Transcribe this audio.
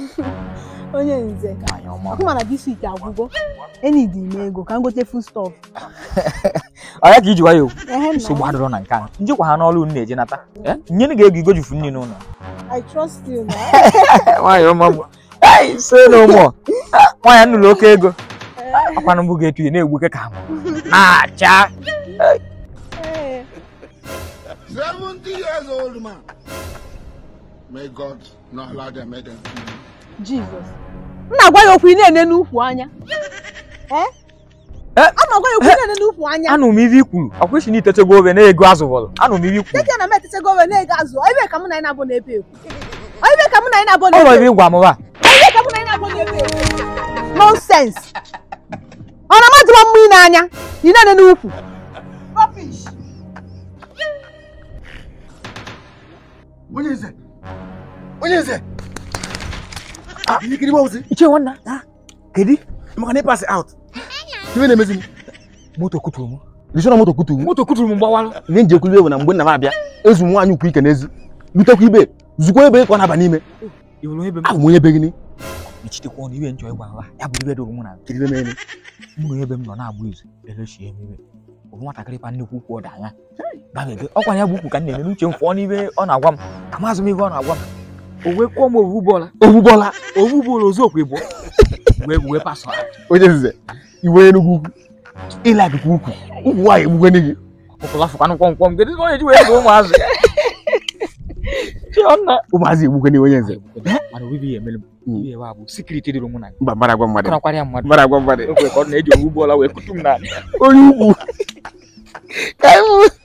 onye nze Nwaanyị ọma. ọkụ mana dis week agwụgo enyi dị ime ego ka m gote food stuff Ọ ya ka iji gwa ya okwu ehe nsogbu na adịrọ na nke a njikwa ha n'ọrụ unu na-eje nata nyere ga ego igojufu nne n'ụlọ I trust you na nwaanyị ọma m Ai, so no more. nwaanyị nnụrụ oke ego akwanụ mbụ ga-etu ya na-egbuke ka m na-acha Ee. 70 years old man. May God not allow them make them kill you. Jesus m na-agwa ya okwu ị na-ene n'ukwu anya ee Eh? a na-agwa ya okwu ị na-ene n'ukwu anya anụ m ibe i kwuru akwa isi na itechego obe na-ego azụ bọlụ anụ m ibe i kwuru dịka na m etechego owe na-ego azụ ebe ka mụ na anyị na-abụ na-ebe ekwu ebe ka mụ na anyị na-abụ ọ bụ na-ebe ebe ịgwa m ba ebe ka mụ na anyị na-abụ na-ebe ekwu nonsense ọ na amadịwa mma ị n'anya ị na-ene n'ukwu rubbish onye nze onye nze ah ihe kiri gbawụsị iche nwanna kedu maka na ị pass out iwe na-emezi m moto kuturu m risi na moto kutu moto kuturu m gbawalụ ihe nji ekwuli ewu na mgbe nna m abịa ezu m nwaanyị ukwu ike n'ezi lutekwa ibe zukwa ebe ka ọ na-aba n'ime iwere ebe m abụ m onye be gịnị mechitekwa ọnụ iwe njọ ịgwa ha ya bụ ibe doro mụ na kiri ebe eme mụ na ebe m nọ na-agba izu elechie m iwe ofu nwatakịrị pa nnukwu ukwu ọda anya gbaghede ọkwa ya bụ ukwu ka m na-eme n'uche m fụọ n'ibe ọ na-agwa m ka m azụ m ibe ọ na-agwa m o wee kụọ m ovu bọọla ogbugbola ovu bọọla ozu okwe bụ wee wee pasọ onye nze iwe enugwu ukwu ịla akụkụ ukwu ukwu nwaanyị egbugwe gị ọkụla fụkwanụ kwọmkwọm kedu ka onye ji wee bụ ụmụazụ chiọnna ụmụazị egbugwe gị onye nze mana obibi ya emere m Mm. ibe wa bụ sikriti dịrị mụ na gị mba mmadụ agwa mmadụ kọrọkwara ya mmadụ mmadụ agwa mmadụ ekwe ka ọ na-eji ovu bọọla wee kutu m n'ala onye ukwu ka anyị